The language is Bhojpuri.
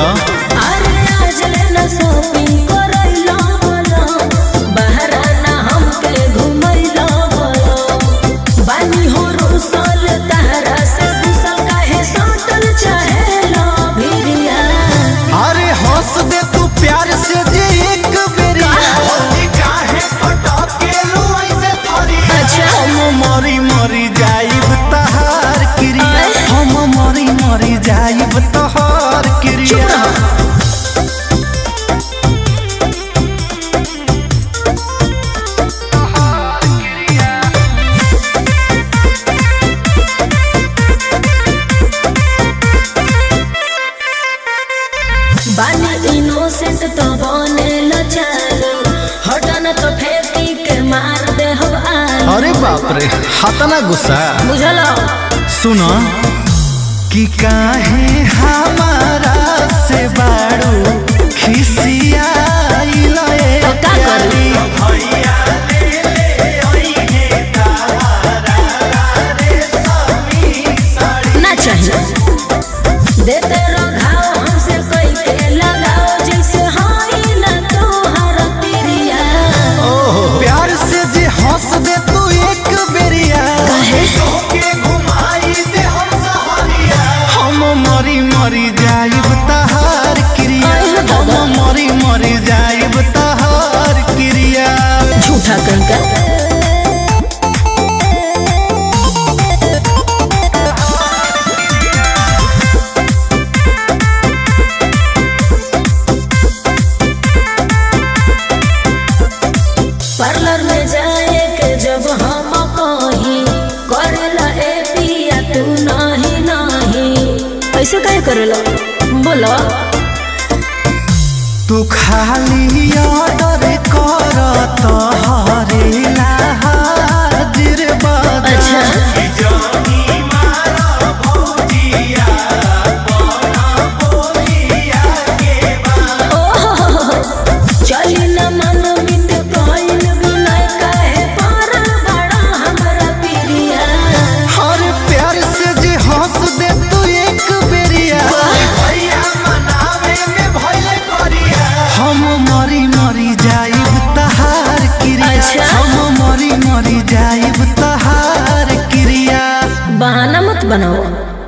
बोला अरे आज लेना शॉपिंग करैला बोलो बहराना हमके घुमैला बोलो बानी हो रुसल तहरा से दूसल काहे सटल चाहेला भिरिया अरे हंस दे तू प्यार से जे एक बेरी अच्छा हम मरी मरी जाइब तहार क्रिया आय। हम मरी मरी जाइब तहार चुप क्रिया रहो बानी इनोसेंट तो बने लचालो हटन तो फेंकी के मार दे हो आलो अरे बाप रे हतना गुस्सा बुझलो सुनो कि काहे हमारा से बाड़ू खिसियाइल ए तो का करी? ना चाहिए देते रघाओ हमसे कोई के लगाओ जैसे हाई ना तोहर तिरिया ओहो प्यार से जे हंस दे तू एक बेरिया हम मरी मरी जाइब तहार क्रिया अरे दादा। हम मरी मरी जाइब तहार क्रिया झूठा कहीं का पार्लर में जाए के जब हम कही करेला ए पिया तू नहीं नहीं ऐसे काहे करेला बोलो तू खाली ऑर्डर कर तहरेला हाजिर बाजा अच्छा चली न मन मित कइल बिनय काहे पारल बड़ा हमरा पिरिया हर प्यार से जे हंस दे तू एक बेरिया हम मरी मरी जाइब तहार क्रिया अच्छा। हम मरी मरी जाइब तहार क्रिया बहाना मत बनाओ